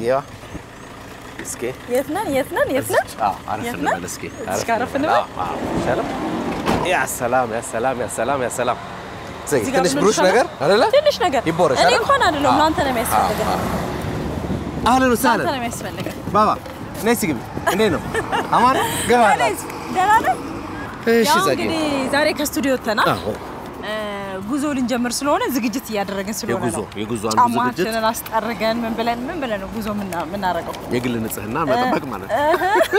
ይዋ እስኪ የት ነን? የት ነን? የት ነን? አዎ፣ አረፍ የት እንበል ነን? እስኪ እዚህ ጋር አረፍ እንበል? አዎ፣ አዎ፣ ይሻላል። ያ ሰላም ያ ሰላም ያ ሰላም ያ ሰላም ዘይ እዚህ ጋር ትንሽ ምን ብሩሽ ይሻላል? ነገር አይደለ ትንሽ ነገር ይቦረሽ እኔ አይደል? እንኳን አይደለም አዎ። ለአንተ ነው የሚያስፈልገን። አህለን ለአንተ ወሰህለን ነው የሚያስፈልገን። ባባ ነይ እስኪ ግቢ እንዴት ነው አማን ገባ ዳኔዝ፣ ደህና ነህ? እሺ ያው ዘጌ እንግዲህ ዛሬ ከስቱዲዮ ወጥተናል። አዎ እ፣ ጉዞ ልንጀምር ስለሆነ ዝግጅት እያደረግን ስለሆነ የጉዞ ነው። የጉዞ አንዱ ዝግጅት ጫማችንን አስጠርገን ምን ብለን ምን ብለን ነው ጉዞ የምና- የምናደርገው? የግል ንጽህና መጠበቅ ማለት ነው።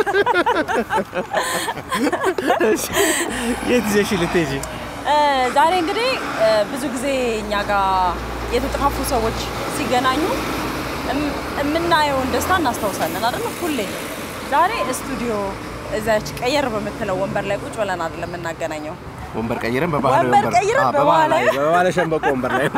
እሺ፣ የት ይዘሽ ልትሄጂ? እ፣ ዛሬ እንግዲህ እ፣ ብዙ ጊዜ እኛ ጋር የተጠፋፉ ሰዎች ሲገናኙ እም- የምናየውን ደስታ እናስታውሳለን አይደል? ሁሌ ዛሬ ስቱዲዮ እዛች ቀየር በምትለው ወንበር ላይ ቁጭ ብለን አይደለም የምናገናኘው። ወንበር ቀይረን በባህላዊ ወንበር ቀይረን አዎ፣ በባህላዊ በባህላዊ ሸንበቆ ወንበር ላይ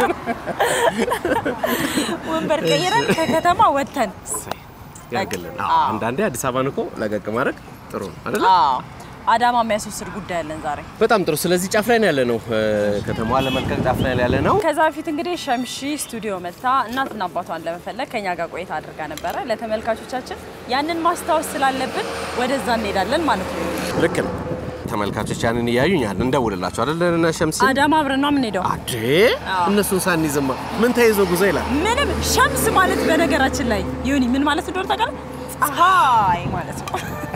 ወንበር ቀይረን ከከተማ ወጥተን ያግልን። አዎ። አንዳንዴ አዲስ አበባን እኮ ለቀቅ ማድረግ ጥሩ ነው አይደለ? አዎ፣ አዳማ የሚያስወስድ ጉዳይ አለን ዛሬ። በጣም ጥሩ። ስለዚህ ጫፍ ላይ ነው ያለ ነው፣ ከተማዋን ለመልቀቅ ጫፍ ላይ ነው ያለ ነው። ከዛ በፊት እንግዲህ ሸምሺ ስቱዲዮ መታ እናትና አባቷን ለመፈለግ ከኛ ጋር ቆይታ አድርጋ ነበረ። ለተመልካቾቻችን ያንን ማስታወስ ስላለብን ወደዛ እንሄዳለን ማለት ነው። ልክ ነው። ተመልካቾች ያንን እያዩ እኛ እንደውልላቸው አይደለ? እና ሸምሲ አዳማ አብረን ነው የምንሄደው። አዴ እነሱን ሳንይዝማ ምን ተይዞ ጉዞ ይላል። ምንም ሸምስ ማለት በነገራችን ላይ ዮኒ ምን ማለት እንደሆነ ታውቃለህ? ፀሐይ ማለት ነው።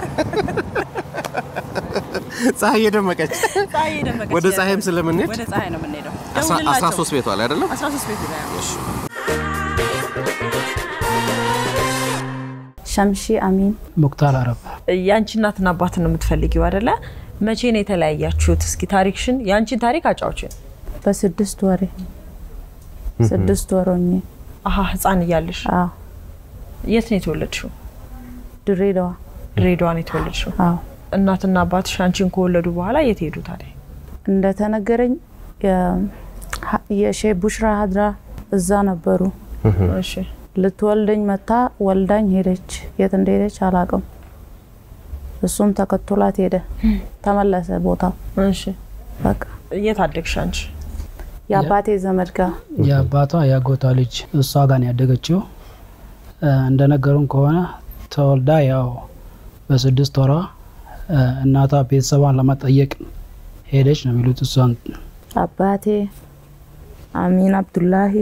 ፀሐይ የደመቀች ፀሐይ የደመቀች ወደ ፀሐይም ስለምንሄድ ወደ ፀሐይ ነው የምንሄደው። አስራ- ደውልላቸው። 13 ቤቷ ላይ አይደለም? 13 ቤት ላይ ነው። ሸምሺ አሚን ሙክታር አረብ የአንቺ እናትና አባትን ነው የምትፈልጊው አይደለ? መቼ ነው የተለያያችሁት? እስኪ ታሪክሽን የአንቺን ታሪክ አጫውችን። በስድስት ወሬ ስድስት ወር ሆኜ አሀ ህፃን እያለሽ አዎ የት ነው የተወለድሽው? ድሬዳዋ ድሬዳዋ ነው የተወለድሽው። አዎ እናትና አባትሽ አንቺን ከወለዱ በኋላ የት ሄዱ ታዲያ? እንደተነገረኝ የ- ሀ- የሼህ ቡሽራ ሀድራ እዛ ነበሩ። እሺ ልትወልደኝ መታ ወልዳኝ ሄደች። የት እንደሄደች አላውቅም። እሱም ተከትሏት ሄደ። ተመለሰ ቦታው። እሺ በቃ የት አደግሽ አንቺ? የአባቴ ዘመድ ጋር የአባቷ የአጎቷ ልጅ እሷ ጋር ነው ያደገችው። እ፣ እንደነገሩን ከሆነ ተወልዳ ያው በስድስት ወሯ እ፣ እናቷ ቤተሰቧን ለመጠየቅ ሄደች ነው የሚሉት። እሷን አባቴ አሚን አብዱላሂ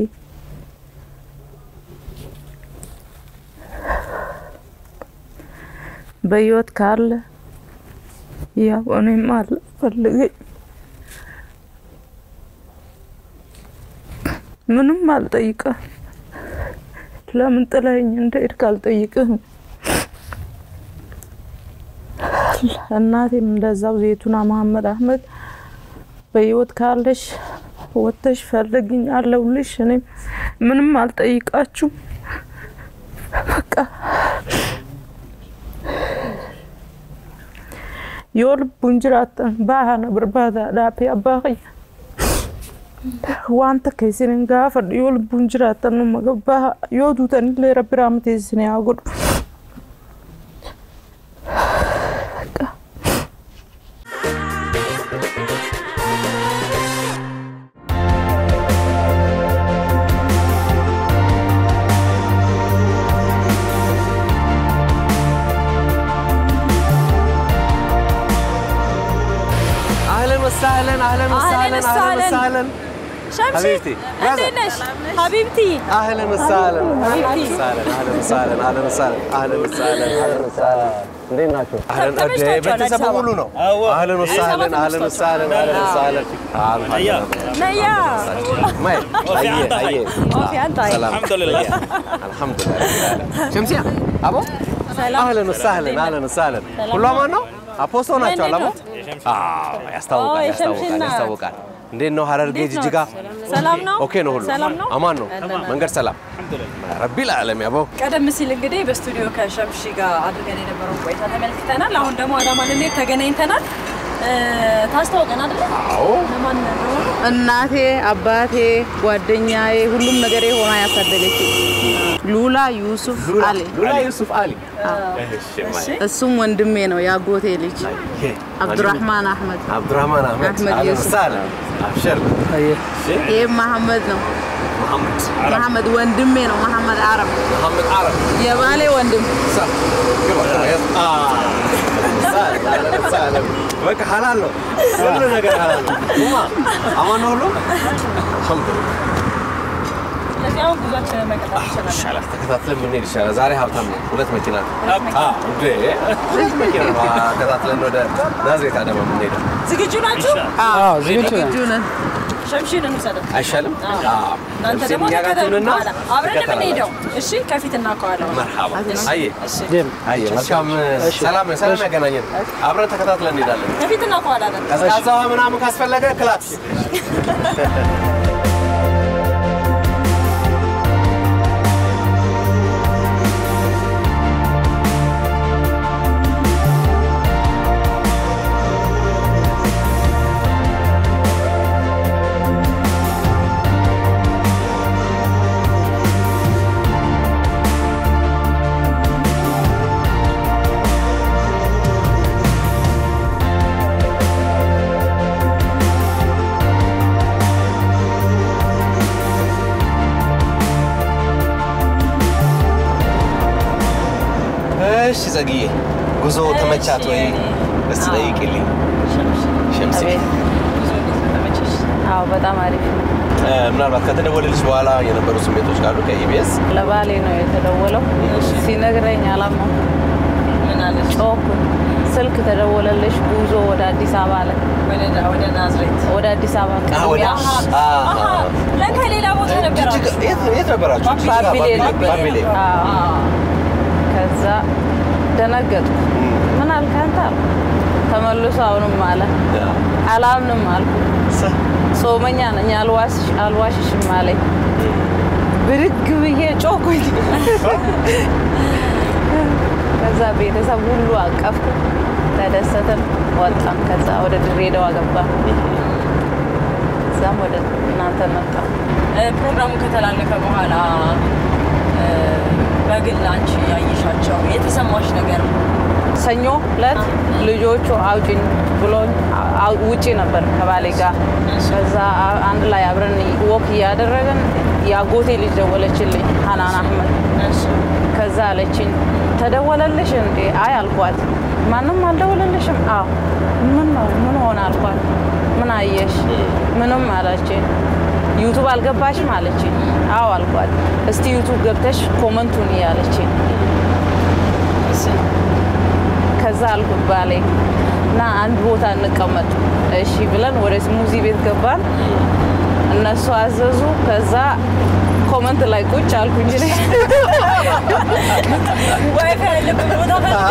በህይወት ካለ ያው እኔም አለ ፈልገኝ ምንም አልጠይቅም። ለምን ጥለኸኝ እንደሄድክ አልጠይቅህም። እናቴም እንደዛው ዜቱና መሀመድ አህመድ በህይወት ካለሽ ወጥተሽ ፈልግኝ አለሁልሽ። እኔም ምንም አልጠይቃችሁ በቃ yoo lubbuun jiraattan baha na barbaadaadhaafi abbaa kiyya wanta keessaniin gaafadhu yoo lubbuun jiraattan numa baha yoo duutanillee rabbi raamateessine haa godhu. አህለን ወሳህለን አህለን ወሳህለን አህለን ወሳህለን ሸምሺ ሀቢብቲ፣ እንዴት ነሽ ሀቢብቲ? አህለን ወሳህለን ሀቢብቲ ወሳህለን አህለን ወሳህለን አህለን ወሳህለን አህለን ወሳህለን አህለን ወሳህለን እንዴት ናቸው? አህለን እዴ ተመችቷቸዋል አዲስ ቤተሰቡ አበባ? ሙሉ ነው። አህለን ወሳህለን አህለን ወሳህለን አህለን ወሳህለን ነያ ማይ አየ አየ ኦፊ አንተ አይ ሰላም አልሐምዱሊላህ። አልሐምዱሊላህ ሸምሲያ አቦ ሰላም አህለን ወሳህለን አህለን ወሳህለን ሁሉ አማን ነው? አፖስቶ ናቸው አላሞ? አዎ ያስታውቃል አዎ፣ ያስታውቃል የሸምሽና- ያስታውቃል። እንዴት ነው ሀረርጌ እንዴት ነው? ጅጅጋ? ሰላም ነው? ኦኬ ነው ሁሉ ሰላም ነው? አማን ነው መንገድ ሰላም ረቢል ዓለም ያበው ቀደም ሲል እንግዲህ በስቱዲዮ ከሸምሺ ጋር አድርገን የነበረውን ቆይታ ተመልክተናል። አሁን ደግሞ አዳማ ልንሄድ ተገናኝተናል። እ፣ ታስተዋውቀን አይደለ? አዎ ለማን እንደሆነ እናቴ፣ አባቴ፣ ጓደኛዬ ሁሉም ነገሬ ሆና ያሳደገች ሉላ ዩሱፍ አሊ። ሉላ ዩሱፍ አሊ እሱም ወንድሜ ነው የአጎቴ ልጅ አብዱራህማን አህመድ። አብዱራህማን አህመድ አህመድ አህለን ዩሱፍ። ወሳህለን አብሽር ይህ መሐመድ ነው መሐመድ አረብ መሐመድ ወንድሜ ነው። መሐመድ አረብ መሐመድ አረብ የባሌ ወንድም صح اه سهل سهل በቃ ሐላል ነው ሁሉ ነገር ሐላል ነው ኡማ አማን ነው ሁሉ አልሐምዱሊላህ ስለዚህ አሁን ጉዟችንን መቀጠል ይችላል። ይሻላል ተከታትለን ብንሄድ ይሻላል ዛሬ ሀብታም ነው ሁለት መኪና ነው አዎ እንዴ ሁለት መኪና ነው ተከታትለን ወደ ናዝሬት አዳማ የምንሄደው ዝግጁ ናችሁ? አዎ ዝግጁ ነን። ዝግጁ ነን። ሸምሺን እንውሰደው። አይሻልም አዎ። እናንተ ደግሞ እኛ ጋር ተከተሉ ትሁንና ከኋላ አብረን ትከተላላችሁ። የምንሄደው እሺ፣ ከፊትና ከኋላ መርሐባ አየ ዴም አየ መልካም ሰላም ሰላም ያገናኘን አብረን ተከታትለን እንሄዳለን ከፊትና ከኋላ ነን። ቀዝቃዛ ውሃ ምናምን ካስፈለገ ክላክስ እሺ ዘግዬ ጉዞ ተመቻት ወይ? እስቲ ጠይቂልኝ ሸምሲ። ጉዞ እንዴት ነው? ተመቸሽ? አዎ በጣም አሪፍ ነው። እ፣ ምናልባት ከተደወለልሽ በኋላ የነበሩ ስሜቶች ካሉ ከኢቢኤስ ለባሌ ነው የተደወለው። ሲነግረኝ አላመንኩም። ምን አለሽ? ጮኩ። ስልክ ተደወለልሽ ጉዞ ወደ አዲስ አበባ አለ። ወደ ወደ ናዝሬት ወደ አዲስ አበባ አ፣ ወደ አሃ፣ አ፣ አሃ፣ ለካ ሌላ ቦታ ጅጅጋ- ነበራችሁ። የት የት ነበራችሁ? ጅጅጋ፣ ባቢሌ ነበር። ባቢሌ። አዎ። ከዛ ደነገጥኩ። ምን አልክ አንተ አልኩ። ተመልሶ አሁንም አለ ያ። አላምንም አልኩ። ሰ- ጾመኛ ነኝ አልዋስሽ አልዋሽሽም አለኝ። ብድግ ብዬ ጮኩኝ። ከዛ ቤተሰብ ሁሉ አቀፍኩ፣ ተደሰትን፣ ወጣን። ከዛ ወደ ድሬዳዋ ገባ። እዛም ወደ እናንተ መጣ። እ፣ ፕሮግራሙ ከተላለፈ በኋላ እ፣ በግል አንቺ ያየሻቸው የተሰማሽ ነገር ሰኞ ዕለት ልጆቹ አውጭኝ ብሎኝ አው- ውጪ ነበር ከባሌ ጋር። ከዛ አ- አንድ ላይ አብረን ወክ እያደረግን የአጎቴ ልጅ ደወለችልኝ፣ ሀናን አህመድ። ከዛ አለችኝ ተደወለልሽ እንዴ? አይ አልኳት። ማንም አልደወለልሽም? አዎ። ምን ነው ምን ሆነ አልኳት። ምን አየሽ? ምንም አለችኝ። ዩቱብ አልገባሽም አለችኝ። አዎ አልኳት። እስቲ ዩቱብ ገብተሽ ኮመንቱን እያለችኝ ከዛ አልኩት ባሌ እና አንድ ቦታ እንቀመጥ እሺ ብለን ወደ ስሙዚ ቤት ገባን። እነሱ አዘዙ። ከዛ ኮመንት ላይ ቁጭ አልኩኝ እኔ። ዋይፋይ ያለበት ቦታ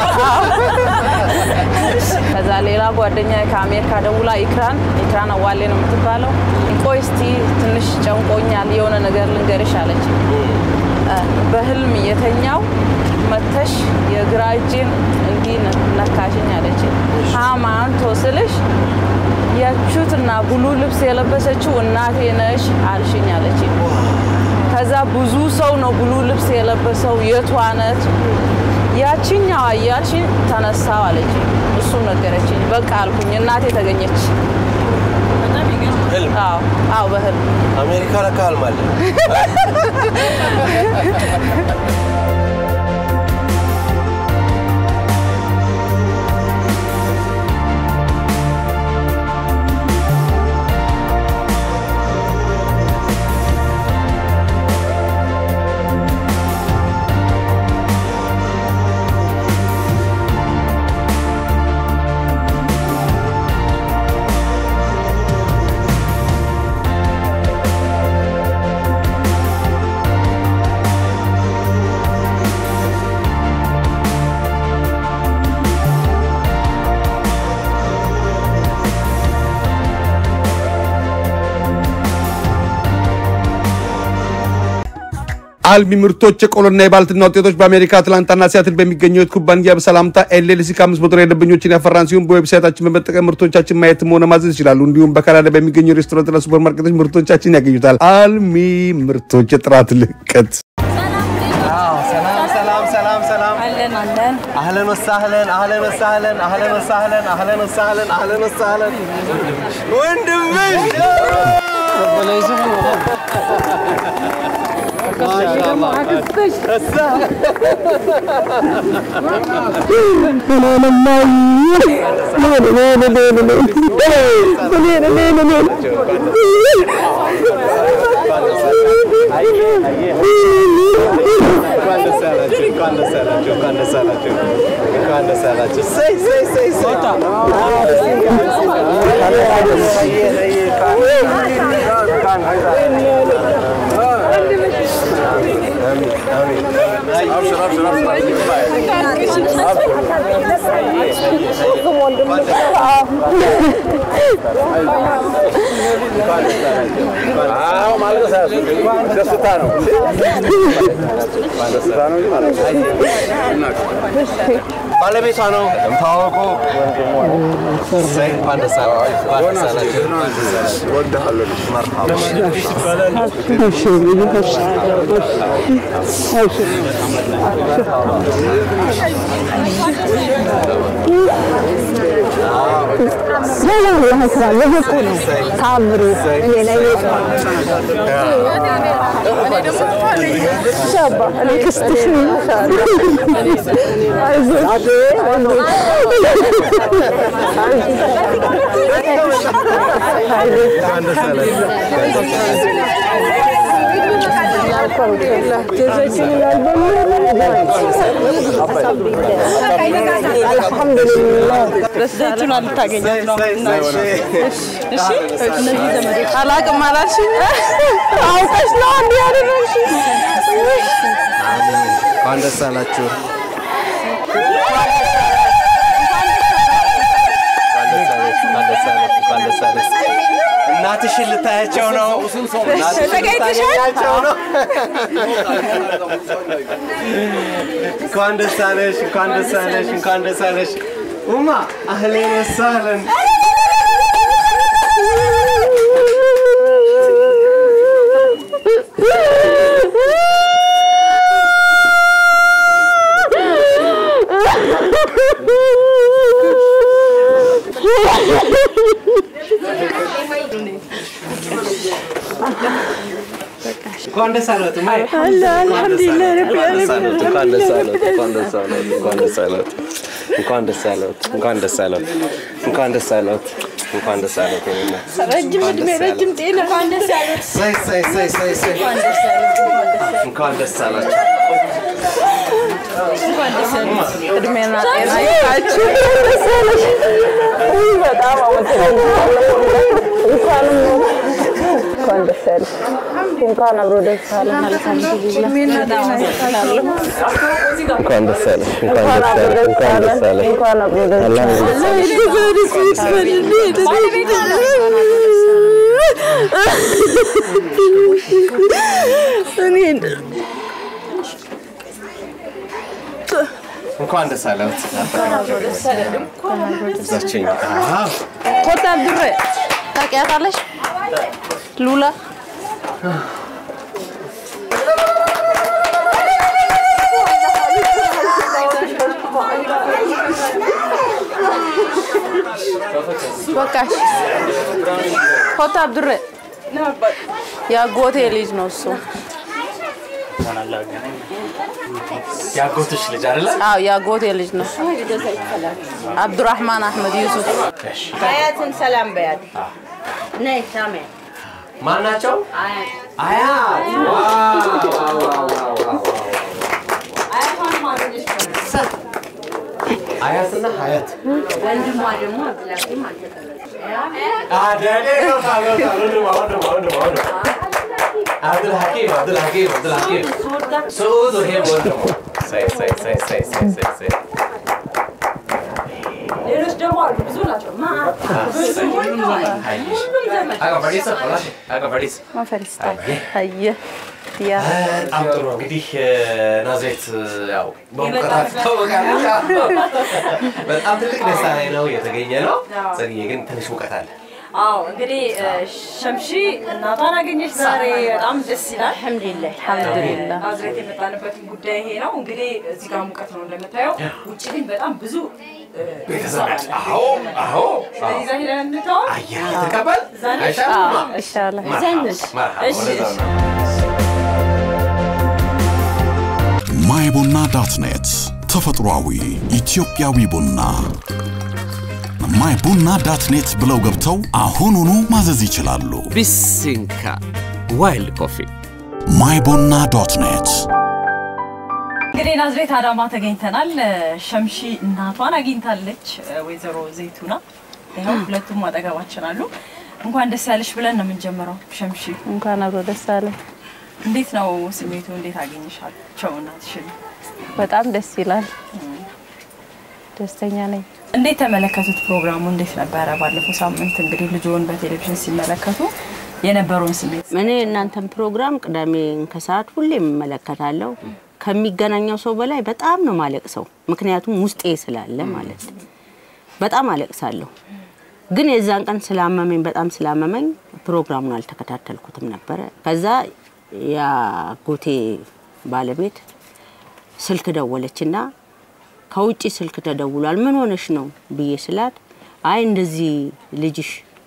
ከዛ ሌላ ጓደኛ ከአሜሪካ ደውላ ኢክራን ኢክራን አዋሌ ነው የምትባለው። ቆይ እስቲ ትንሽ ጨንቆኛል የሆነ ነገር ልንገርሽ አለች። በህልም የተኛው መተሽ የግራ እጄን እንዲህ ነካሽኝ አለች። ሃማንቶ ስልሽ ያችሁትና ብሉ ልብስ የለበሰችው እናቴ ነሽ አልሽኝ አለች። ከዛ ብዙ ሰው ነው ብሉ ልብስ የለበሰው የቷ ነች? ያችኛዋ እያልሽኝ ተነሳው አለች። እሱ ነገረችኝ። በቃ አልኩኝ። እናቴ ተገኘች። በጣም ይገርማል። ህልም አዎ አዎ፣ በህልም አሜሪካ ለካ ህልም አለ። አልሚ ምርቶች የቆሎና የባልትና ውጤቶች በአሜሪካ አትላንታና ሲያትል በሚገኘው ኩባንያ በሰላምታ ኤልኤልሲ ከአምስት መቶ ደንበኞችን ያፈራን ሲሆን በዌብሳይታችን በመጠቀም ምርቶቻችን ማየትም ሆነ ማዘዝ ይችላሉ። እንዲሁም በካናዳ በሚገኘው ሬስቶራንትና ሱፐርማርኬቶች ምርቶቻችን ያገኙታል። አልሚ ምርቶች የጥራት ልቀት አዎ፣ ሰላም ሰላም ሰላም ሰላም አለን አለን አህለን ወሳህለን አህለን ወሳህለን አህለን ወሳህለን አህለን ወሳህለን አህለን ወሳህለን ወንድምሽ ደስታ ነው። ባለቤቷ ነው ታወቁ። እንኳን ደስ አላችሁ። እንኳን ደስ አላችሁ። ዘይቱን ልታገኛት ነው። እሺ እነዚህ ዘመዶች አላቅም አላልሽኝ? አውቀሽ ነው እንዲህ ያደረግሽኝ? እንኳን ደስ አላችሁ። እንኳን ደስ አለሽ፣ እንኳን ደስ አለሽ። እናትሽን ልታያቸው ነው። እናትሽን ልታገኛቸው ነው። እንኳን ደስ አለሽ፣ እንኳን ደስ አለሽ፣ እንኳን ደስ አለሽ። ኡማ አህሌን ወሳለን። እንኳን ደስ አለት እማዬ። አልሐምዱሊላህ ረቢ ዓለሚን እንኳን ደስ አለት፣ እንኳን ደስ አለት፣ እንኳን ደስ አለት፣ እንኳን ደስ አለት፣ እንኳን ደስ አለት፣ እንኳን ደስ አለት፣ እንኳን ደስ አለት። የኔ እናት ረጅም እድሜ ረጅም ጤና ሰይ ሰይ ሰይ ሰይ ሰይ እንኳን ደስ አላችሁ። እድሜና ጤና ይስጣችሁ። ደስ ያለሽ። ውይ በጣም አመሰግናለሁ። እንኳንም እንኳን ደስ ያለሽ። እንኳን አብሮ ደስ አለን። አልሐምዱሊላህ በጣም አመሰግናለሁ። እንኳን ደስ አለሽ፣ እንኳን ደስ አለሽ፣ እንኳን ደስ አለሽ። እንኳን አብሮ ደስ አለን። እንኳን ደስ አለት። እዛችኝ አዎ ኮታ ድሬ ታውቂያታለሽ? ሉላ በቃሽ። ኮታ ድሬ የአጎቴ ልጅ ነው እሱ። ያጎትሽ ልጅ አይደለ? አዎ የአጎቴ ልጅ ነው። አብዱራህማን አህመድ ዩሱፍ አያትን ሰላም በያት። ነይ ሳሜ ማን ናቸው? አያት። ዋው ዋው ዋው ዋው ዋው። አያትና ሀያት ወንድሟ ደግሞ አብላኪም አልተቀበለች። አደኔ ነው ታለው ወንድሟ ወንድሟ ወንድሟ ወንድሟ አብዱል ሐኪም አብዱል ሐኪም አብዱል ሐኪም ሱዑድ ይሄም ወንድሟ ሳይ ሳይ ሳይ ሳይ ሳይ ሳይ ሳይ ሌሎች ደግሞ አሉ፣ ብዙ ናቸው። አጋ በዲስ ፈላሽ አጋ በዲስ ማፈሪስታ አየ ያ በጣም ጥሩ እንግዲህ ናዝሬት ያው በሙቀት ትታወቃለች። በጣም ትልቅ ደስታ ላይ ነው የተገኘ ነው። ጽጌ ግን ትንሽ ሙቀት አለ። አዎ እንግዲህ እ፣ ሸምሺ እናቷን አገኘች ዛሬ። በጣም ደስ ይላል። አልሐምዱሊላህ አልሐምዱሊላህ ናዝሬት የመጣንበትን ጉዳይ ይሄ ነው። እንግዲህ እዚህ ጋር ሙቀት ነው እንደምታየው፣ ውጭ ግን በጣም ብዙ እ፣ ቤተሰብ አዎ አዎ ስለዚህ እዛ ሄደን እንተዋወቅ። አየህ ተቀበል እዛ ነሽ? አይሻልም? ይሻላል። መርሐባ፣ መርሐባ፣ እሺ፣ ወደዛ እሺ። ነው። ማይ ቡና ዳት ኔት ተፈጥሯዊ ኢትዮጵያዊ ቡና ማይ ቡና ዳት ኔት ብለው ገብተው አሁኑኑ ማዘዝ ይችላሉ። ቢሲንካ ዋይልድ ኮፊ ማይ ቡና ዶት ኔት እንግዲህ ናዝሬት አዳማ ተገኝተናል። ሸምሺ እናቷን አግኝታለች፣ ወይዘሮ ዘይቱና። ይኸው ሁለቱም አጠገባችን አሉ። እንኳን ደስ ያለሽ ብለን ነው የምንጀምረው። ሸምሺ እንኳን አብሮ ደስ አለ። እንዴት ነው ስሜቱ? እንዴት አገኘሻቸው እናትሽን? በጣም ደስ ይላል። ደስተኛ ነኝ። እንዴት ተመለከቱት? ፕሮግራሙ እንዴት ነበረ? ባለፈው ሳምንት እንግዲህ ልጆን በቴሌቪዥን ሲመለከቱ የነበረውን ስሜት እኔ እናንተን ፕሮግራም ቅዳሜን ከሰዓት ሁሌም እመለከታለሁ። ከሚገናኘው ሰው በላይ በጣም ነው ማለቅሰው፣ ምክንያቱም ውስጤ ስላለ ማለት ነው። በጣም አለቅሳለሁ። ግን የዛን ቀን ስላመመኝ በጣም ስላመመኝ ፕሮግራሙን አልተከታተልኩትም ነበረ። ከዛ የአጎቴ ባለቤት ስልክ ደወለችና ከውጭ ስልክ ተደውሏል፣ ምን ሆነሽ ነው ብዬ ስላት፣ አይ እንደዚህ ልጅሽ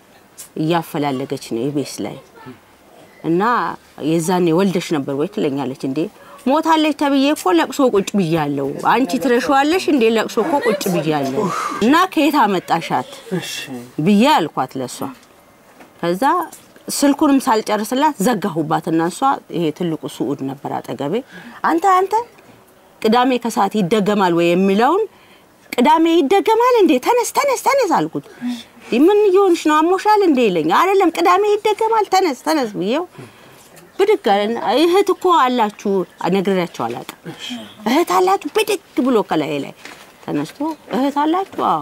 እያፈላለገች ነው ኢቤስ ላይ እና የዛኔ ወልደሽ ነበር ወይ ትለኛለች። እንዴ ሞታለች ተብዬ እኮ ለቅሶ ቁጭ ብያለሁ። አንቺ ትረሸዋለሽ እንዴ ለቅሶ እኮ ቁጭ ብያለሁ እና ከየት አመጣሻት ብዬ አልኳት ለሷ። ከዛ ስልኩንም ሳልጨርስላት ዘጋሁባትና እሷ ይሄ ትልቁ ስዑድ ነበር አጠገቤ። አንተ አንተ ቅዳሜ ከሰዓት ይደገማል ወይ የሚለውን ቅዳሜ ይደገማል እንዴ ተነስ ተነስ ተነስ አልኩት። እንዲህ ምን እየሆንሽ ነው አሞሻል እንዴ ይለኝ። አይደለም ቅዳሜ ይደገማል ተነስ ተነስ ብዬው ብድግ አለና እህት እኮ አላችሁ ነግሬያቸው አላውቅም። እህት አላችሁ ብድግ ብሎ ከላይ ላይ ተነስቶ እህት አላችሁ? አዎ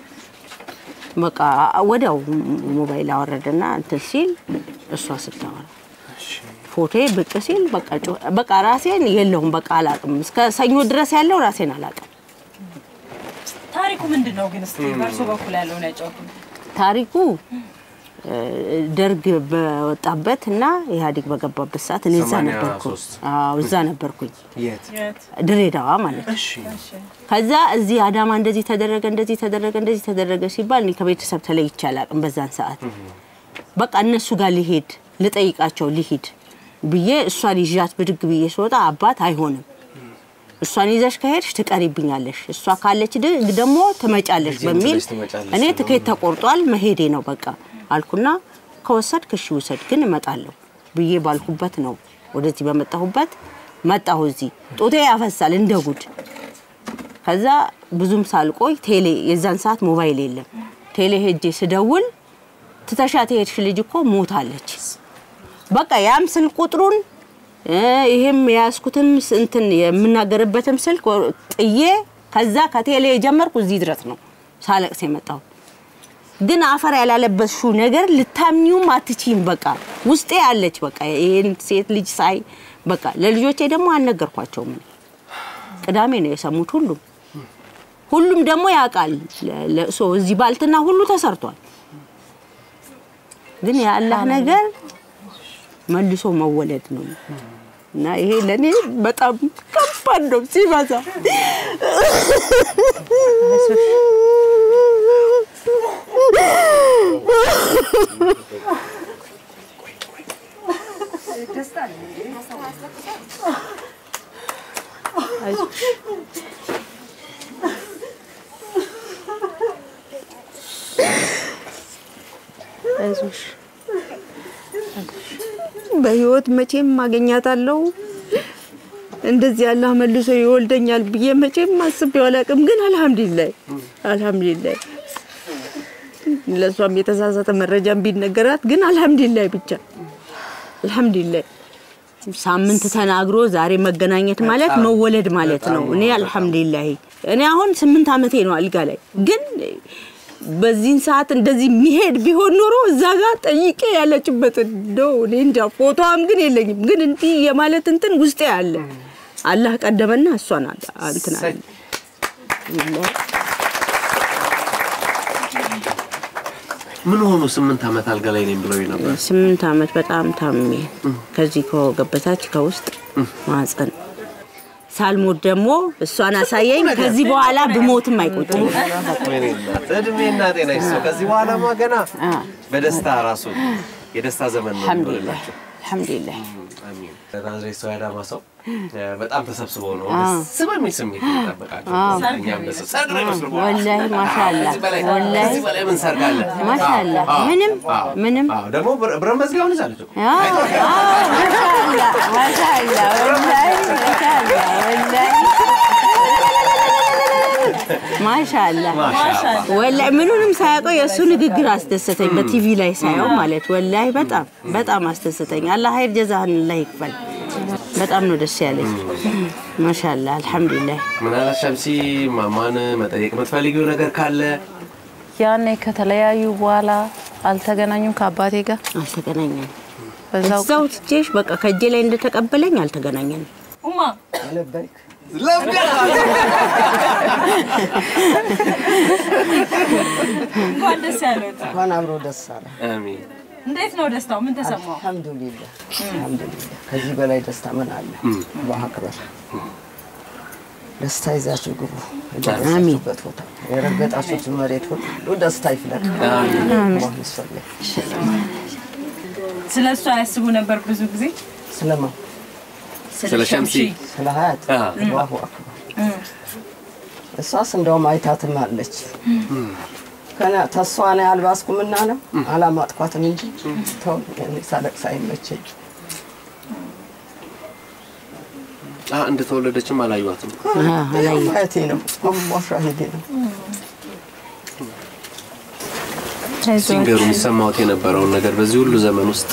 በቃ ወዲያው ሞባይል አወረደና እንትን ሲል እሷ ስታወራ ፎቶ ብቅ ሲል በቃ ጮ- በቃ ራሴን የለውም በቃ አላውቅም። እስከ ሰኞ ድረስ ያለው ራሴን አላውቅም። ታሪኩ ምንድን ነው ግን? እስቲ በእርሶ በኩል ያለውን ያጫውቱ። ታሪኩ እ፣ ደርግ በወጣበት እና ኢህአዴግ በገባበት ሰዓት እኔ እዛ ሰማንያ ነበርኩ። ሶስት አዎ እዛ ነበርኩኝ፣ የት? ድሬዳዋ ማለት ነው። ከዛ እዚህ አዳማ እንደዚህ ተደረገ እንደዚህ ተደረገ እንደዚህ ተደረገ ሲባል እኔ ከቤተሰብ ተለይቼ አላውቅም። በዛን ሰዓት በቃ እነሱ ጋር ሊሄድ ልጠይቃቸው ሊሄድ ብዬ እሷን ይዣት ብድግ ብዬ ስወጣ አባት አይሆንም እሷን ይዘሽ ከሄድሽ ትቀሪብኛለሽ፣ እሷ ካለች ድ- ደግሞ ትመጫለሽ እዚህም በሚል ትለሽ ትመጫለሽ እኔ ነው። ትኬት ተቆርጧል መሄዴ ነው በቃ አልኩና ከወሰድክ እሺ ውሰድ፣ ግን እመጣለሁ ብዬ ባልኩበት ነው ወደዚህ በመጣሁበት መጣሁ። እዚህ ጡቴ ያፈሳል እንደ ጉድ። ከዛ ብዙም ሳልቆይ ቴሌ የዛን ሰዓት ሞባይል የለም። ቴሌ ሄጄ ስደውል ትተሻት የሄድሽ ልጅ እኮ ሞታለች። በቃ ያም ስልክ ቁጥሩን እ፣ ይሄም የያዝኩትም ስ- እንትን የምናገርበትም ስልክ ወ- ጥዬ ከዛ ከቴሌ የጀመርኩ እዚህ ድረስ ነው ሳለቅስ የመጣሁ። ግን አፈር ያላለበስሽው ነገር ልታምኚውም አትችይም። በቃ ውስጤ አለች። በቃ ይሄን ሴት ልጅ ሳይ በቃ ለልጆቼ ደግሞ አልነገርኳቸውም። እኔ ቅዳሜ ነው የሰሙት ሁሉም ሁሉም ደግሞ ያውቃል። ለ- ለቅሶ እዚህ ባልትና ሁሉ ተሰርቷል። ግን የአላህ ነገር መልሶ መወለድ ነው እና ይሄ ለእኔ በጣም ከባድ ነው ሲበዛ። አይዞሽ በህይወት መቼም ማገኛታለሁ እንደዚህ አላህ መልሶ ይወልደኛል ብዬ መቼም አስቤው አላውቅም። ግን አልሐምዱሊላህ አልሐምዱሊላህ ለእሷም የተሳሳተ መረጃም ቢነገራት ግን አልሐምዱሊላህ ብቻ አልሐምዱሊላህ። ሳምንት ተናግሮ ዛሬ መገናኘት ማለት መወለድ ማለት ነው። እኔ አልሐምዱሊላህ እኔ አሁን ስምንት ዓመቴ ነው አልጋ ላይ ግን በዚህን ሰዓት እንደዚህ የሚሄድ ቢሆን ኖሮ እዛ ጋር ጠይቄ ያለችበትን እንደው እኔ እንጃ ፎቶዋም ግን የለኝም። ግን እንዲህ የማለት እንትን ውስጤ አለ። አላህ ቀደመና እሷን አለ እንትን አለ። ምን ሆኑ? ስምንት ዓመት አልጋ ላይ ነኝ ብለው ነበር። ስምንት ዓመት በጣም ታሜ ከዚህ ከወገብ በታች ከውስጥ ማህፀን ሳልሞት ደግሞ እሷን አሳየኝ። ከዚህ በኋላ ብሞትም አይቆጭም። ወይኔ እናት፣ እድሜና ጤና ይስጠው። ከዚህ በኋላማ ገና በደስታ ራሱ የደስታ ዘመን ነው አልሐምዱሊላህ የሚሆንላቸው። አልሐምዱሊላህ። አሚን። ናዝሬት ሰው ያዳማ ሰው እ፣ በጣም ተሰብስበው ነው ደስ በሚል ስሜት የሚጠበቃቸው። እኛም ደስ ሰርግ ነው ይመስሉ ወላሂ ማሻአላህ ከዚህ በላይ ወላሂ ከዚህ በላይ ምን ሰርግ አለ? ማሻአላህ አዎ፣ ምንም አዎ፣ ምንም አዎ። ደግሞ ብረ- ብረት መዝጊያውን ይዛለች እኮ። አዎ፣ አዎ፣ ማሻአላህ ማሻአላህ ወላሂ ማሻአላህ ወላሂ ማሻአላህ ማሻአላህ። ወላሂ ምኑንም ሳያውቀው የእሱ ንግግር አስደሰተኝ። በቲቪ ላይ ሳየው ማለት ወላሂ በጣም በጣም አስደሰተኝ። አላህ ሀይር ጀዛህን አላህ ይክፈል። በጣም ነው ደስ ያለኝ። ማሻአላህ አልሐምዱሊላህ። ምናልባት ሸምሲ ማማን መጠየቅ የምትፈልጊው ነገር ካለ ያኔ ከተለያዩ በኋላ አልተገናኙም ከአባቴ ጋር አልተገናኘንም። በዛው እዛው ትቼሽ በቃ ከእጄ ላይ እንደተቀበለኝ አልተገናኘንም። ኡማ እንኳን ደስ ያለዎት። እንኳን አብሮ ደስ አለ። አሚን። እንዴት ነው ደስታው? ምን ተሰማው? አልሐምዱሊላህ አልሐምዱሊላህ። ከዚህ በላይ ደስታ ምን አለ? አላህ አክበር። ደስታ ይዛችሁ ግቡ። የደረሳችሁበት ቦታ የረገጣችሁት መሬት ሁሉ ደስታ ይፍለቅ። አላህ ይስፈልግ። ስለ እሱ አያስቡ ነበር ብዙ ጊዜ ስለማ ስለ ሸምሲ ስለ ሀያት አ። አላሁ አክበር። እሷስ እንደውም አይታትም አለች ከነ ተሷ ነው ያልባስኩምና ነው አላማጥኳትም እንጂ ተው እኔ ሳለቅስ አይመቸኝ። አ፣ እንደተወለደችም አላዩዋትም። ማየቴ ነው አላህ ሻሂዴ ነው። ሲንገሩ የሚሰማዎት የነበረውን ነገር በዚህ ሁሉ ዘመን ውስጥ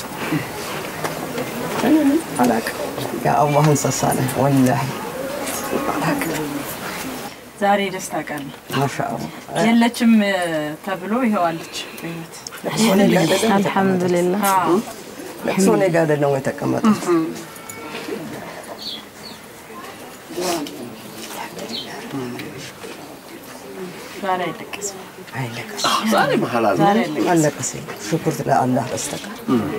አላቅም የአላህ እንስሳ ነህ ወላሂ አላቅም። ዛሬ ደስታ ቀን ነው። ማሻአላህ የለችም እ፣ ተብሎ ይኸዋለች በህይወት ለቅሶ እኔ ጋ አይደለም አልሐምዱሊላህ አዎ። ለቅሶ እኔ ጋ አይደለም የተቀመጡት ዛሬ አይለቀስም። አይለቀስ ዛሬ መሀል አለ ዛሬ አይለቀስም። አለቀስ ሽኩር ለአላህ በስተቀር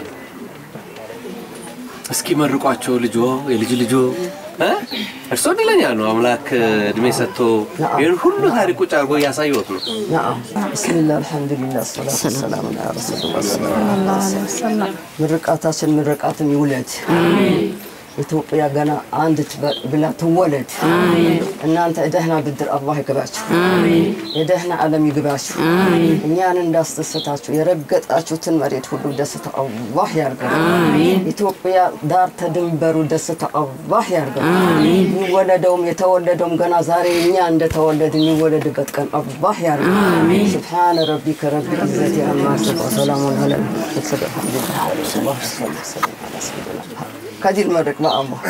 እስኪ መርቋቸው ልጆ የልጅ ልጆ እ? እርሶ እድለኛ ነው። አምላክ እድሜ ሰጥቶ ይህን ሁሉ ታሪክ ቁጭ አድርጎ እያሳየዎት ነው። ናም ብስሚላህ አልሐምዱሊላህ ሰላቱ ወሰላሙ ዐላ ረሱሊላህ ሰለላሁ ዐለይሂ ወሰለም ምርቃታችን ምርቃትን ይውለድ ኢትዮጵያ ገና አንድ ትበ- ብላ ትወለድ። እናንተ የደህና ብድር አላህ ይግባችሁ፣ የደህና ዓለም ይግባችሁ። እኛን እንዳስደሰታችሁ የረገጣችሁትን መሬት ሁሉ ደስታ አላህ ያርገው። ኢትዮጵያ ዳር ተድንበሩ ደስታ አላህ ያርገው። የሚወለደውም የተወለደውም ገና ዛሬ እኛ እንደተወለድ የሚወለድበት ቀን አላህ ያርገው። ስብሓነ ረቢከ ረቢ ዒዘቲ አማ ያሲፉን ወሰላሙን ዐለል ሙርሰሊን ወልሐምዱሊላሂ ረቢል ዓለሚን። ከዲል መድረክ በአላህ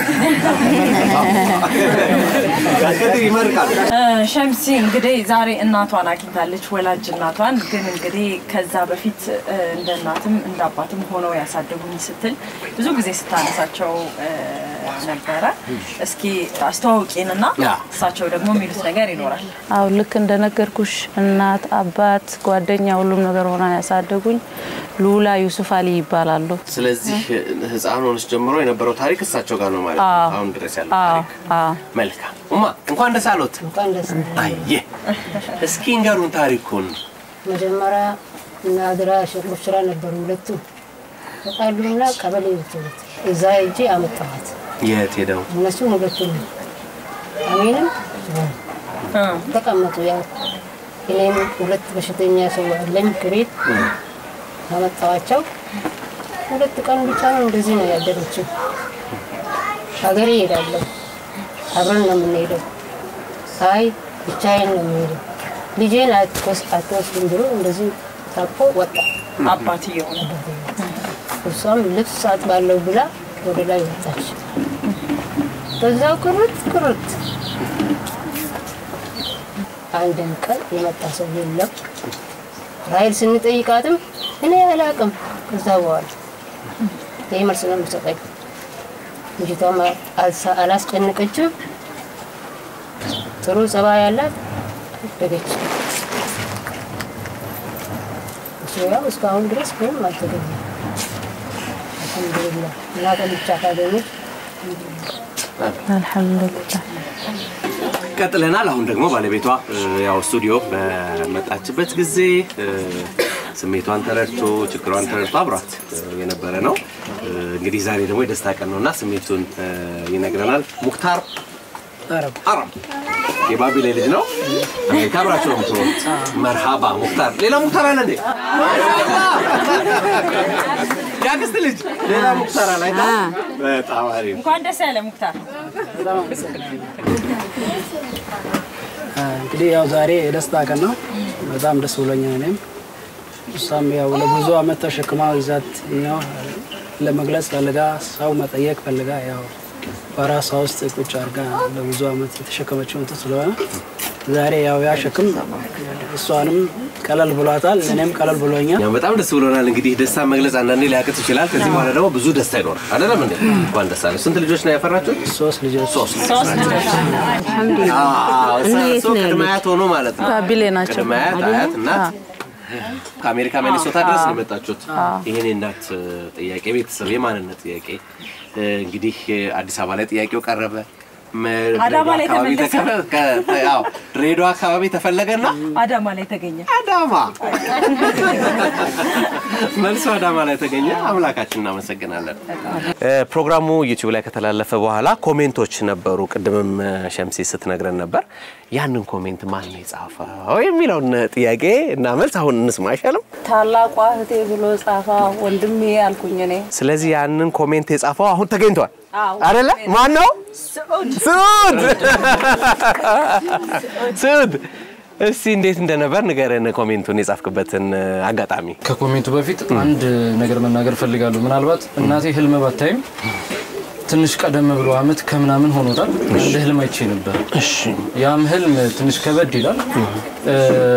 ከድር ይመርቃል። እ፣ ሸምሲ እንግዲህ ዛሬ እናቷን አግኝታለች፣ ወላጅ እናቷን። ግን እንግዲህ ከዛ በፊት እ፣ እንደ እናትም እንደ አባትም ሆነው ያሳደጉኝ ስትል ብዙ ጊዜ ስታነሳቸው እ፣ ነበረ። እስኪ አስተዋውቂንና ያ። እሳቸው ደግሞ የሚሉት ነገር ይኖራል። አው ልክ እንደነገርኩሽ እናት፣ አባት፣ ጓደኛ ሁሉም ነገር ሆና ያሳደጉኝ ሉላ ዩሱፍ አሊ ይባላሉ። ስለዚህ ህፃን ሆነች ጀምሮ የነበረው ታሪክ እሳቸው ጋር ነው ማለት ነው። አዎ። አሁን ድረስ ያለው አዎ ታሪክ አዎ መልካም። ኡማ እንኳን ደስ አሎት። እንኳን ደስ አየ እስኪ እንገሩን ታሪኩን። መጀመሪያ እና አድራ ሸቆች ስራ ነበሩ ሁለቱ ተጣሉና ቀበሌ ወሰዱት። እዛ ሄጄ አመጣኋት። የት ሄደው እነሱ ሁለቱ ነው። አሜንም ተቀመጡ። ያው እኔም ሁለት በሽተኛ ሰው አለኝ ከቤት አመጣኋቸው። ሁለት ቀን ብቻ ነው እንደዚህ ነው ያደረችው። ሀገሬ እሄዳለሁ፣ አብረን ነው የምንሄደው። አይ ብቻዬን ነው የምሄደው፣ ልጄን አትወስ- አትወስድም ብሎ እንደዚህ ታቆ ወጣ። አባትየው ነው። እሷም ልብስ አጥባለሁ ብላ ወደ ላይ ወጣች። በዛው ቅርት ቅርት አንድም ቀን የመጣ ሰው የለም። ራይል ስንጠይቃትም እኔ አላቅም። ከዛ በኋላ ይህ መልስ ነው የምትሰጠኝ። ልጅቷም አልሳ- አላስጨነቀችም። ጥሩ ጸባይ ያላት አደገች። ለቅሶ ያው እስካሁን ድረስ ምንም አልተገኘም። አልሐምዱሊላህ እና ቀን ብቻ ካገኙት አልሐምዱሊላህ ቀጥለናል። አሁን ደግሞ ባለቤቷ እ፣ ያው ስቱዲዮ በመጣችበት ጊዜ እ፣ ስሜቷን ተረድቶ ችግሯን ተረድቶ አብሯት እ፣ የነበረ ነው። እ፣ እንግዲህ ዛሬ ደግሞ የደስታ ቀን ነውና ስሜቱን እ፣ ይነግረናል። ሙክታር አረብ የባቢሌ ልጅ ነው። አሜሪካ አብራቸው ነው የምትኖሩት። መርሃባ ሙክታር። ሌላ ሙክታር አለ እንዴ? የአክስት ልጅ ሌላ ሙክታር አለ አይታ? በጣም አሪፍ እንኳን ደስ ያለ ሙክታር። እንግዲህ ያው ዛሬ የደስታ ቀን ነው። በጣም ደስ ብሎኛል። እኔም እሷም ያው ለብዙ አመት ተሸክማ ይዛት ነው ለመግለጽ ፈልጋ ሰው መጠየቅ ፈልጋ ያው በራሷ ውስጥ ቁጭ አድርጋ ለብዙ አመት የተሸከመችው እንትን ስለሆነ ዛሬ ያው ያ ሸክም እሷንም ቀለል ብሏታል፣ እኔም ቀለል ብሎኛል። ያው በጣም ደስ ብሎናል። እንግዲህ ደስታ መግለጽ አንዳንዴ ሊያቅት ይችላል። ከዚህ በኋላ ደግሞ ብዙ ደስታ ይኖራል። አይደለም እንዴ? እንኳን ደስ አለ። ስንት ልጆች ነው ያፈራችሁት? ሶስት ልጆች። ሶስት ሶስት ልጆች አዎ፣ እነ የት እሱ ነው ቅድመ ያሉት? አያት ሆኖ ማለት ነው። ባቢሌ ናቸው። ቅድመ አያት፣ አያት፣ እናት ከአሜሪካ ሚኒሶታ ድረስ ነው የመጣችሁት። ይህን የእናት ጥያቄ ቤተሰብ የማንነት ጥያቄ እ፣ እንግዲህ አዲስ አበባ ላይ ጥያቄው ቀረበ። መ- አዳማ ላይ አካባቢ ተመለሰ። ተከፈ- ከ- ያው ድሬዳዋ አካባቢ ተፈለገና አዳማ ላይ ተገኘ። አዳማ መልሶ አዳማ ላይ ተገኘ። አምላካችን እናመሰግናለን። ፕሮግራሙ ዩቲዩብ ላይ ከተላለፈ በኋላ ኮሜንቶች ነበሩ። ቅድምም እ፣ ሸምሲ ስትነግረን ነበር። ያንን ኮሜንት ማን ነው የጻፈው የሚለውን ጥያቄ እና መልስ አሁን እንስማ አይሻልም? ታላቋ እህቴ ብሎ ጻፋ ወንድሜ ያልኩኝ እኔ ስለዚህ ያንን ኮሜንት የጻፈው አሁን ተገኝቷል አዎ። አይደለ? ማን ነው? ስዑድ ስዑድ ስዑድ፣ እስቲ እንዴት እንደነበር ንገረን፣ ኮሜንቱን የጻፍክበትን እ፣ አጋጣሚ። ከኮሜንቱ በፊት አንድ ነገር መናገር ፈልጋለሁ። ምናልባት እናቴ ህልም ባታይም ትንሽ ቀደም ብሎ አመት ከምናምን ሆኖታል። አንድ ህልም አይቼ ነበር። ያም ህልም ትንሽ ከበድ ይላል። እ፣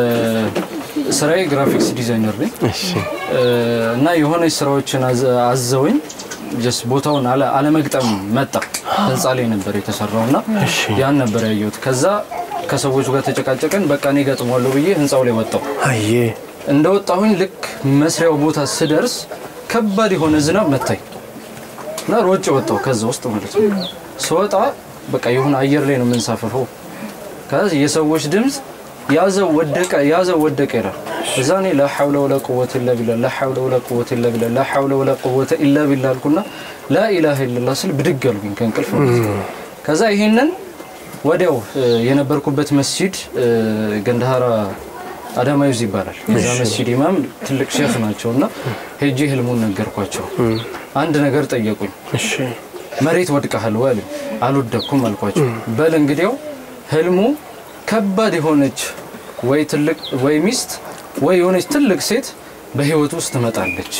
ስራዬ ግራፊክስ ዲዛይነር ነኝ እ፣ እና የሆነች ስራዎችን አዘ- አዘውኝ ጀስት ቦታውን አለ- አለመግጠም መጣ። ህንፃ ላይ ነበር የተሰራው እና ያን ነበር ያየሁት። ከዛ ከሰዎቹ ጋር ተጨቃጨቀን። በቃ እኔ ገጥሟለሁ ብዬ ህንፃው ላይ ወጣው። አየ እንደወጣሁኝ ልክ መስሪያው ቦታ ስደርስ ከባድ የሆነ ዝናብ መታኝ እና ሮጬ ወጣሁ ከዛ ውስጥ ማለት ነው። ስወጣ በቃ የሆነ አየር ላይ ነው የምንሳፈፈው። ከዛ የሰዎች ድምፅ ያዘው ወደቀ፣ ያዘው ወደቀ ይላል። እዛ እኔ ላ ሐውለ ወላ ቁወተ ኢላ ቢላህ ላ ሐውለ ወላ ቁወተ ኢላ ቢላህ ላ ሐውለ ወላ ቁወተ ኢላ ቢላህ አልኩና ላ ኢላሃ ኢለላህ ስል ብድግ አልኩኝ ከእንቅልፍ ማለት ነው። ከዛ ይሄንን ወዲያው እ፣ የነበርኩበት መስጂድ እ፣ ገንዳሃራ አዳማ ዩዝ ይባላል። የዛ መስጂድ ኢማም ትልቅ ሼክ ናቸው እና ሄጄ ህልሙን ነገርኳቸው። አንድ ነገር ጠየቁኝ። መሬት ወድቀሃል ወይ አሉኝ። አልወደኩም አልኳቸው። በል እንግዲያው ህልሙ ከባድ የሆነች ወይ ትልቅ ወይ ሚስት ወይ የሆነች ትልቅ ሴት በህይወት ውስጥ ትመጣለች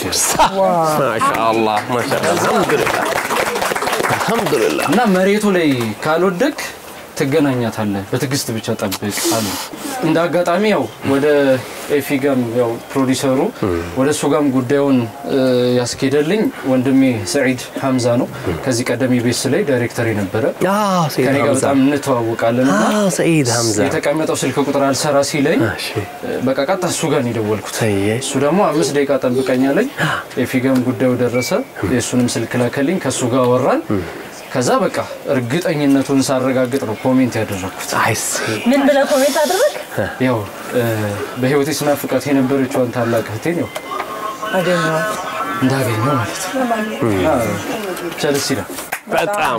ማሻአላህ ማሻአላህ አልሐምዱሊላህ አልሐምዱሊላህ እና መሬቱ ላይ ካልወደቅ ትገናኛታለህ፣ በትዕግስት ብቻ ጠብቅ አሉ። እንደ አጋጣሚ ያው ወደ ኤፊ ጋም ያው ፕሮዲሰሩ ወደ እሱ ጋም ጉዳዩን እ፣ ያስኬደልኝ ወንድሜ ሰዒድ ሀምዛ ነው። ከዚህ ቀደም ኢቢኤስ ላይ ዳይሬክተር የነበረ አዎ ሰይድ ከኔ ጋር ሀምዛ በጣም እንተዋወቃለን እና አዎ ሰይድ ሀምዛ የተቀመጠው ስልክ ቁጥር አልሰራ ሲለኝ እሺ በቃ ቀጥታ እሱ ጋር ነው የደወልኩት። ሰየ እሱ ደግሞ አምስት ደቂቃ ጠብቀኛለኝ። የፊገም ጉዳዩ ደረሰ። የእሱንም ስልክ ላከልኝ። ከእሱ ጋር አወራን። ከዛ በቃ እርግጠኝነቱን ሳረጋግጥ ነው ኮሜንት ያደረግኩት። አይሲ ምን ብለህ ኮሜንት አደረግ? ያው እ፣ በህይወቴ ስናፍቃት የነበረችውን ታላቅ እህቴን ያው አገኘኋት። እንዳገኘው ማለት ነው። እና ብቻ ደስ ይላል። በጣም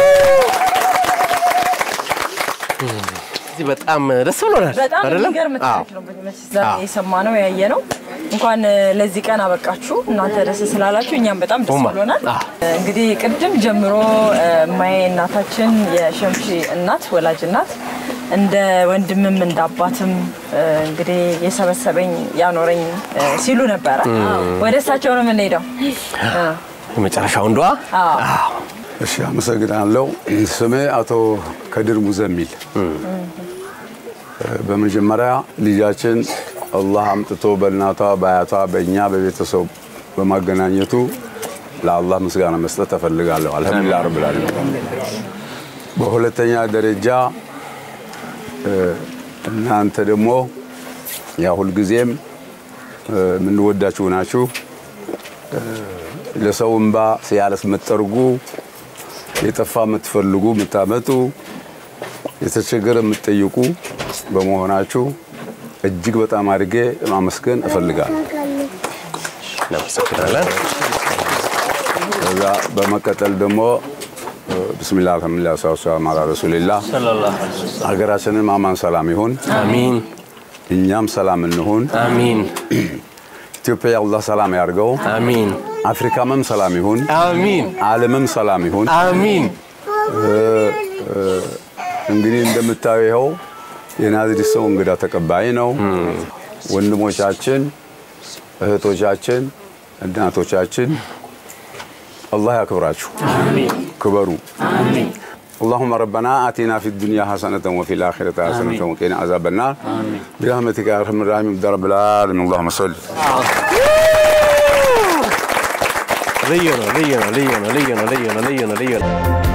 እዚህ በጣም ደስ ብሎናል። በጣም አይደለም? የሚገርም አዎ። ታሪክ ነው። በመቼስ ዛሬ የሰማነው ያየ ነው። እንኳን እ፣ ለዚህ ቀን አበቃችሁ እናንተ ደስ ስላላችሁ እኛም በጣም ደስ ኡማ። ብሎናል። አዎ። እንግዲህ ቅድም ጀምሮ እ፣ ማዬ እናታችን የሸምሺ እናት ወላጅ እናት እንደ ወንድምም እንደ አባትም እ፣ እንግዲህ የሰበሰበኝ ያኖረኝ እ፣ ሲሉ ነበረ። ወደ እሳቸው ነው የምንሄደው። እ፣ የመጨረሻው እንዷ አዎ። እሺ አመሰግናለሁ። ስሜ አቶ ከድር ሙዘሚል። በመጀመሪያ ልጃችን አላህ አምጥቶ በእናቷ በአያቷ በእኛ በቤተሰብ በማገናኘቱ ለአላህ ምስጋና መስጠት እፈልጋለሁ። አልሐምዱሊላህ ረብል ዓለሚን። በሁለተኛ ደረጃ እ፣ እናንተ ደግሞ ያ ሁልጊዜም የምንወዳችሁ ናችሁ። ለሰው እንባ ሲያለስ የምትጠርጉ የጠፋ የምትፈልጉ የምታመጡ የተቸገረ የምትጠይቁ በመሆናችሁ እጅግ በጣም አድርጌ ማመስገን እፈልጋለሁ። እናመሰግናለን። ከዛ በመቀጠል ደግሞ ብስሚላ አልሐምዱሊላ ሰላም አላ ረሱሊላህ ሀገራችንም አማን ሰላም ይሁን። አሚን። እኛም ሰላም እንሁን። አሚን። ኢትዮጵያ አላህ ሰላም ያርገው። አሚን። አፍሪካምም ሰላም ይሁን። አሚን። ዓለምም ሰላም ይሁን። አሚን። እንግዲህ እንደምታየው ይኸው የናዝሬት ሰው እንግዳ ተቀባይ ነው። ወንድሞቻችን፣ እህቶቻችን፣ እናቶቻችን አላህ ያክብራችሁ፣ ክበሩ። اللهم ربنا آتنا في الدنيا حسنة وفي الآخرة حسنة وقنا عذاب النار برحمتك يا أرحم الراحمين يا رب العالمين اللهم صل ልዩ ነው፣ ልዩ ነው፣ ልዩ ነው፣ ልዩ ነው፣ ልዩ ነው፣ ልዩ ነው፣ ልዩ ነው።